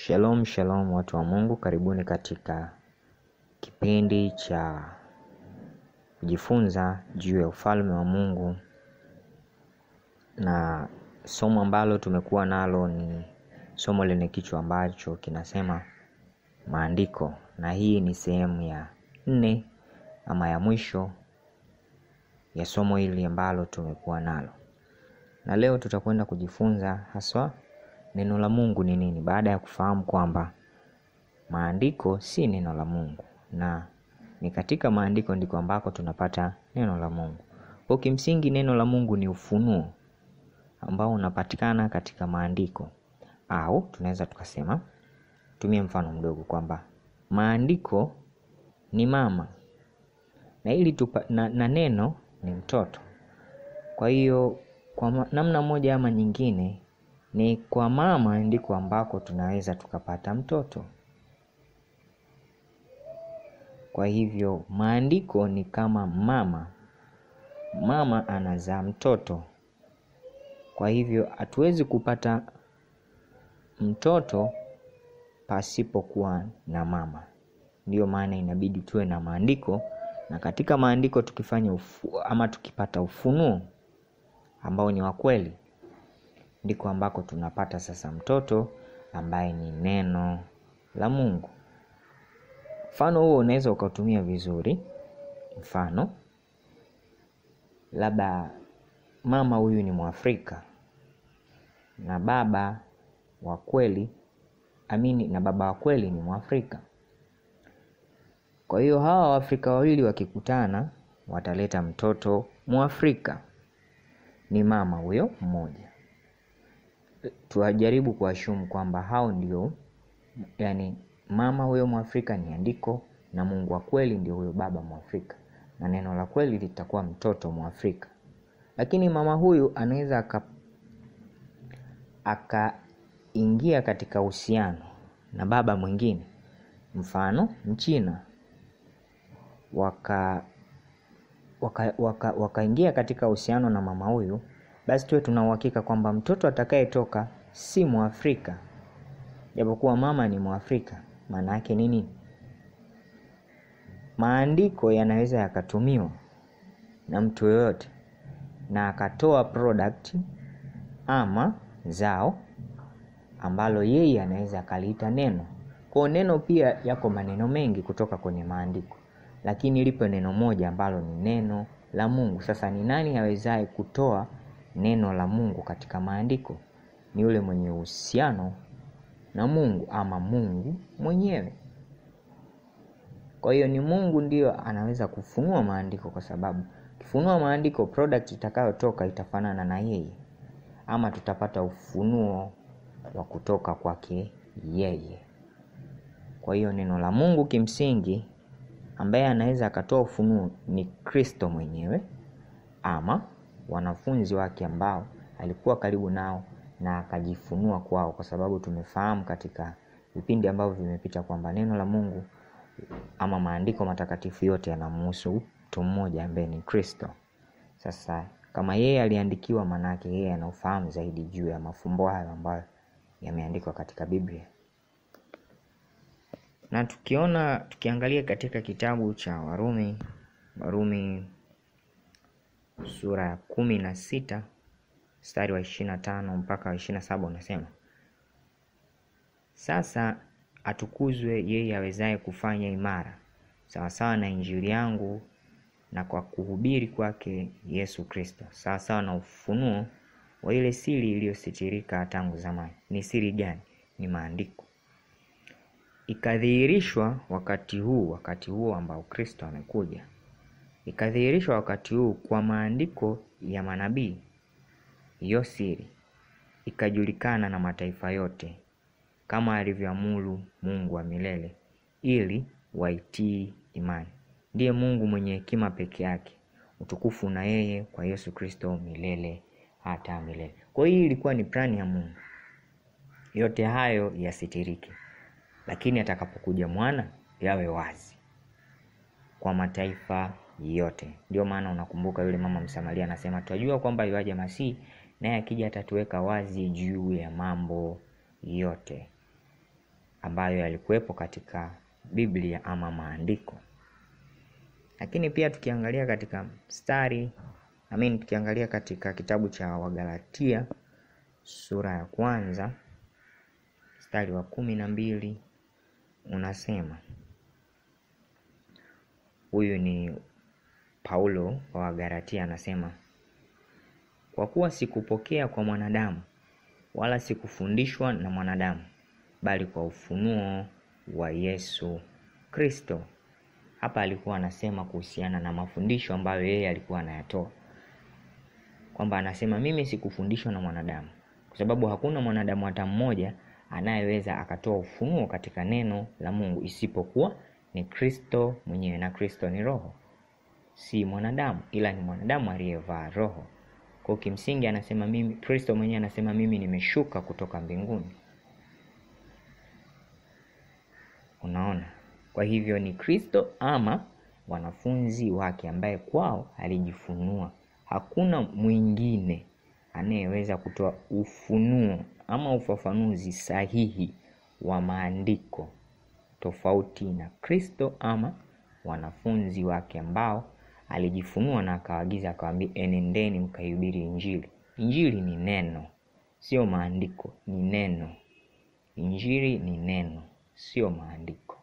Shalom shalom watu wa Mungu, karibuni katika kipindi cha kujifunza juu ya ufalme wa Mungu, na somo ambalo tumekuwa nalo ni somo lenye kichwa ambacho kinasema maandiko, na hii ni sehemu ya nne ama ya mwisho ya somo hili ambalo tumekuwa nalo, na leo tutakwenda kujifunza haswa neno la Mungu ni nini, baada ya kufahamu kwamba maandiko si neno la Mungu na ni katika maandiko ndiko ambako tunapata neno la Mungu. Kwa kimsingi neno la Mungu ni ufunuo ambao unapatikana katika maandiko, au tunaweza tukasema, tumie mfano mdogo kwamba maandiko ni mama na ili tupa, na, na neno ni mtoto. Kwa hiyo kwa namna moja ama nyingine ni kwa mama ndiko ambako tunaweza tukapata mtoto. Kwa hivyo maandiko ni kama mama, mama anazaa mtoto. Kwa hivyo hatuwezi kupata mtoto pasipokuwa na mama. Ndiyo maana inabidi tuwe na maandiko, na katika maandiko tukifanya ufu, ama tukipata ufunuo ambao ni wa kweli, ndiko ambako tunapata sasa mtoto ambaye ni neno la Mungu. Mfano huo unaweza ukautumia vizuri. Mfano, labda mama huyu ni Mwafrika na baba wa kweli amini, na baba wa kweli ni Mwafrika. Kwa hiyo hawa Waafrika wawili wakikutana wataleta mtoto Mwafrika, ni mama huyo mmoja. Tuwajaribu kuashumu kwamba hao ndio, yani mama huyo Mwafrika ni andiko na Mungu wa kweli ndio huyo baba Mwafrika, na neno la kweli litakuwa mtoto Mwafrika. Lakini mama huyu anaweza aka akaingia katika uhusiano na baba mwingine, mfano Mchina, waka wakaingia waka, waka katika uhusiano na mama huyu, basi tuwe tuna uhakika kwamba mtoto atakayetoka si Mwafrika, japokuwa mama ni Mwafrika. Maana yake nini? Maandiko yanaweza yakatumiwa na mtu yoyote na akatoa product ama zao ambalo yeye anaweza akaliita neno. Kwa neno pia yako maneno mengi kutoka kwenye maandiko, lakini lipo neno moja ambalo ni neno la Mungu. Sasa ni nani awezaye kutoa neno la Mungu katika maandiko? Ni yule mwenye uhusiano na Mungu ama Mungu mwenyewe. Kwa hiyo ni Mungu ndiyo anaweza kufunua maandiko, kwa sababu kifunua maandiko, product itakayotoka itafanana na yeye, ama tutapata ufunuo wa kutoka kwake yeye. Kwa hiyo neno la Mungu kimsingi, ambaye anaweza akatoa ufunuo ni Kristo mwenyewe ama wanafunzi wake ambao alikuwa karibu nao na akajifunua kwao, kwa sababu tumefahamu katika vipindi ambavyo vimepita kwamba neno la Mungu ama maandiko matakatifu yote yanamhusu mtu mmoja ambaye ni Kristo. Sasa kama yeye aliandikiwa, manake yeye ana ufahamu zaidi juu ya mafumbo hayo ambayo yameandikwa katika Biblia. Na tukiona tukiangalia katika kitabu cha Warumi, Warumi sura ya kumi na sita mstari wa ishirini na tano mpaka wa ishirini na saba unasema sasa atukuzwe yeye awezaye kufanya imara sawasawa na injili yangu na kwa kuhubiri kwake Yesu Kristo, sawasawa na ufunuo wa ile siri iliyositirika tangu zamani. Ni siri gani? Ni maandiko, ikadhihirishwa wakati huu, wakati huo ambao Kristo amekuja, ikadhihirishwa wakati huu kwa maandiko ya manabii. Hiyo siri ikajulikana na mataifa yote kama alivyoamuru Mungu wa milele ili waitii imani. Ndiye Mungu mwenye hekima peke yake, utukufu na yeye kwa Yesu Kristo milele hata milele. Kwa hiyo ilikuwa ni plani ya Mungu, yote hayo yasitirike, lakini atakapokuja mwana yawe wazi kwa mataifa yote. Ndio maana unakumbuka yule mama Msamaria anasema, twajua kwamba yuaja Masihi, naye akija atatuweka wazi juu ya mambo yote. ambayo yalikuwepo katika Biblia ama maandiko. Lakini pia tukiangalia katika mstari I mean, tukiangalia katika kitabu cha Wagalatia sura ya kwanza mstari wa kumi na mbili unasema, huyu ni Paulo wa Wagalatia anasema, kwa kuwa sikupokea kwa mwanadamu wala sikufundishwa na mwanadamu, bali kwa ufunuo wa Yesu Kristo. Hapa alikuwa anasema kuhusiana na mafundisho ambayo yeye alikuwa anayatoa, kwamba anasema mimi sikufundishwa na mwanadamu, kwa sababu hakuna mwanadamu hata mmoja anayeweza akatoa ufunuo katika neno la Mungu isipokuwa ni Kristo mwenyewe, na Kristo ni Roho, si mwanadamu, ila ni mwanadamu aliyevaa roho. Kwa kimsingi anasema mimi, Kristo mwenyewe anasema mimi nimeshuka kutoka mbinguni. Unaona, kwa hivyo ni Kristo ama wanafunzi wake ambaye kwao alijifunua. Hakuna mwingine anayeweza kutoa ufunuo ama ufafanuzi sahihi wa maandiko tofauti na Kristo ama wanafunzi wake ambao alijifunua na akawaagiza akawaambia, enendeni mkaihubiri Injili. Injili ni neno, sio maandiko, ni neno. Injili ni neno, sio maandiko.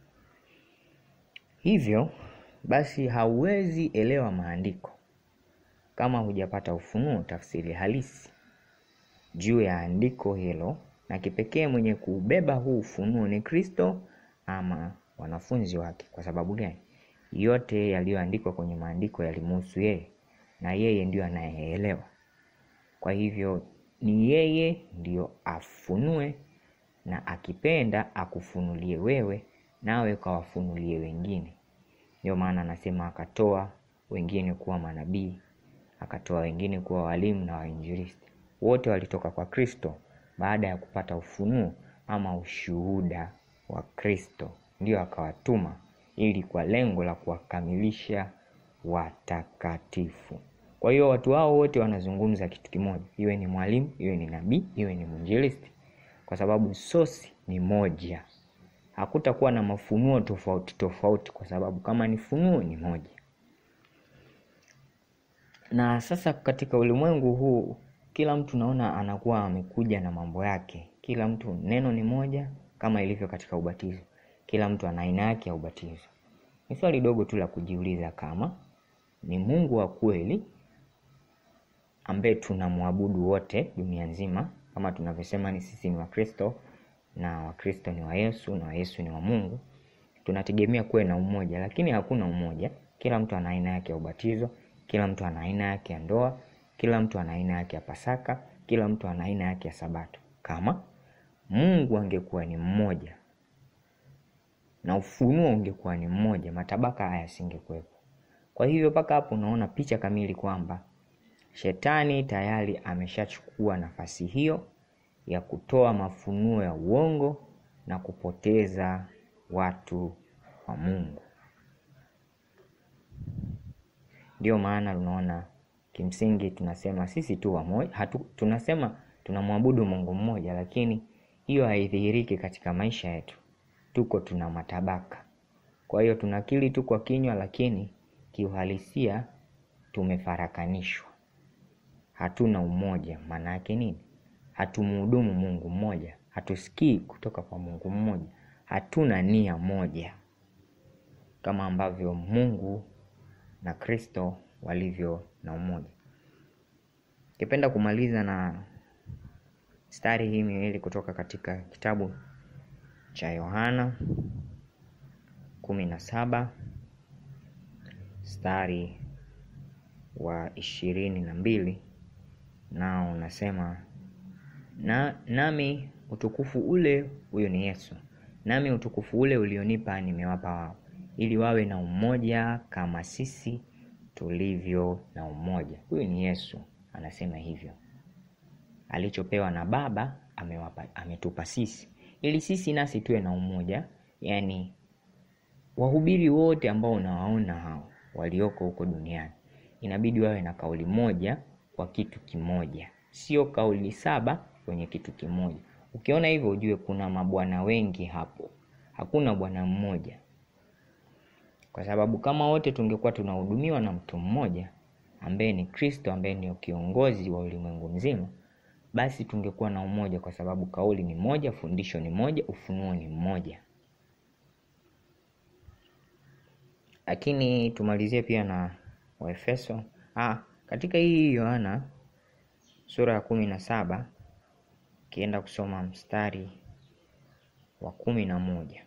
Hivyo basi, hauwezi elewa maandiko kama hujapata ufunuo, tafsiri halisi juu ya andiko hilo, na kipekee mwenye kuubeba huu ufunuo ni Kristo ama wanafunzi wake. Kwa sababu gani? Yote yaliyoandikwa kwenye maandiko yalimuhusu yeye na yeye ndiyo anayeelewa. Kwa hivyo ni yeye ndiyo afunue, na akipenda akufunulie wewe, nawe ukawafunulie wengine. Ndio maana anasema akatoa wengine kuwa manabii, akatoa wengine kuwa walimu na wainjilisti. Wote walitoka kwa Kristo baada ya kupata ufunuo ama ushuhuda wa Kristo, ndio akawatuma ili kwa lengo la kuwakamilisha watakatifu. Kwa hiyo watu hao wote wanazungumza kitu kimoja, iwe ni mwalimu, iwe ni nabii, iwe ni mwinjilisti, kwa sababu sosi ni moja. Hakutakuwa na mafunuo tofauti tofauti, kwa sababu kama ni funuo ni moja. Na sasa katika ulimwengu huu kila mtu naona anakuwa amekuja na mambo yake. Kila mtu neno ni moja, kama ilivyo katika ubatizo. Kila mtu ana aina yake ya ubatizo. Ni swali dogo tu la kujiuliza, kama ni Mungu wa kweli ambaye tunamwabudu wote dunia nzima, kama tunavyosema ni sisi ni Wakristo na Wakristo ni wa Yesu na wa Yesu ni wa Mungu, tunategemea kuwe na umoja, lakini hakuna umoja. Kila mtu ana aina yake ya ubatizo, kila mtu ana aina yake ya ndoa, kila mtu ana aina yake ya Pasaka, kila mtu ana aina yake ya Sabato. Kama Mungu angekuwa ni mmoja na ufunuo ungekuwa ni mmoja, matabaka haya yasingekuwepo. Kwa hivyo mpaka hapo unaona picha kamili kwamba shetani tayari ameshachukua nafasi hiyo ya kutoa mafunuo ya uongo na kupoteza watu wa Mungu. Ndiyo maana unaona kimsingi tunasema sisi tu wamoja, hatu tunasema tunamwabudu Mungu mmoja, lakini hiyo haidhihiriki katika maisha yetu. Tuko tuna matabaka. Kwa hiyo tunakiri tu kwa kinywa, lakini kiuhalisia tumefarakanishwa, hatuna umoja. Maana yake nini? Hatumhudumu Mungu mmoja, hatusikii kutoka kwa Mungu mmoja, hatuna nia moja kama ambavyo Mungu na Kristo walivyo na umoja. Ningependa kumaliza na mstari hii miwili kutoka katika kitabu cha Yohana kumi na saba mstari wa ishirini na mbili nao unasema na nami utukufu ule, huyo ni Yesu, nami utukufu ule ulionipa nimewapa wao, ili wawe na umoja kama sisi tulivyo na umoja. Huyu ni Yesu anasema hivyo, alichopewa na Baba amewapa, ametupa sisi ili sisi nasi tuwe na umoja. Yaani wahubiri wote ambao unawaona hao walioko huko duniani inabidi wawe na kauli moja kwa kitu kimoja, sio kauli saba kwenye kitu kimoja. Ukiona hivyo, ujue kuna mabwana wengi hapo, hakuna bwana mmoja, kwa sababu kama wote tungekuwa tunahudumiwa na mtu mmoja ambaye ni Kristo, ambaye ndio kiongozi wa ulimwengu mzima, basi tungekuwa na umoja, kwa sababu kauli ni moja, fundisho ni moja, ufunuo ni mmoja. Lakini tumalizie pia na Waefeso. Ah, katika hii Yohana sura ya kumi na saba ukienda kusoma mstari wa kumi na moja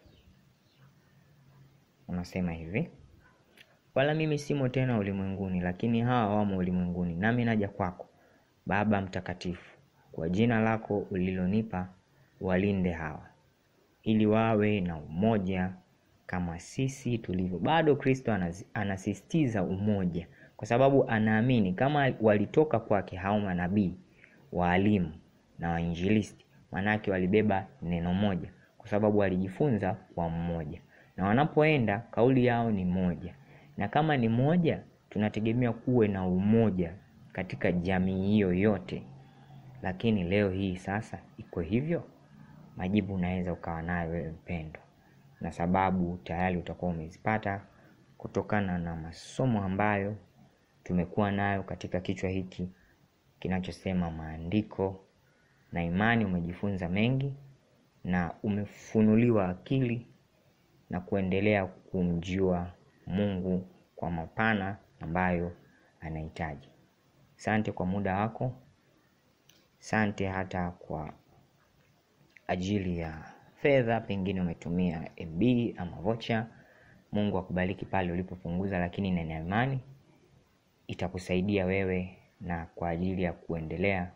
unasema hivi: wala mimi simo tena ulimwenguni, lakini hawa wamo ulimwenguni, nami naja kwako, Baba Mtakatifu, kwa jina lako ulilonipa, walinde hawa, ili wawe na umoja kama sisi tulivyo. Bado Kristo anasisitiza umoja, kwa sababu anaamini kama walitoka kwake hao manabii, waalimu na wainjilisti, maanake walibeba neno moja, kwa sababu walijifunza kwa mmoja, na wanapoenda kauli yao ni moja, na kama ni moja, tunategemea kuwe na umoja katika jamii hiyo yote. Lakini leo hii sasa iko hivyo? Majibu unaweza ukawa nayo wewe mpendwa, na sababu tayari utakuwa umezipata kutokana na masomo ambayo tumekuwa nayo katika kichwa hiki kinachosema maandiko na imani. Umejifunza mengi na umefunuliwa akili na kuendelea kumjua Mungu kwa mapana ambayo anahitaji. Sante kwa muda wako, sante hata kwa ajili ya fedha, pengine umetumia MB ama vocha. Mungu akubariki pale ulipopunguza, lakini nina imani itakusaidia wewe na kwa ajili ya kuendelea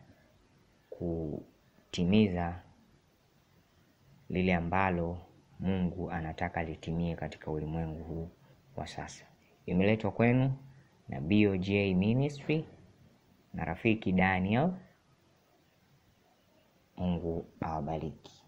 kutimiza lile ambalo Mungu anataka litimie katika ulimwengu huu wa sasa. Imeletwa kwenu na BOJ Ministry na rafiki Daniel. Mungu awabariki.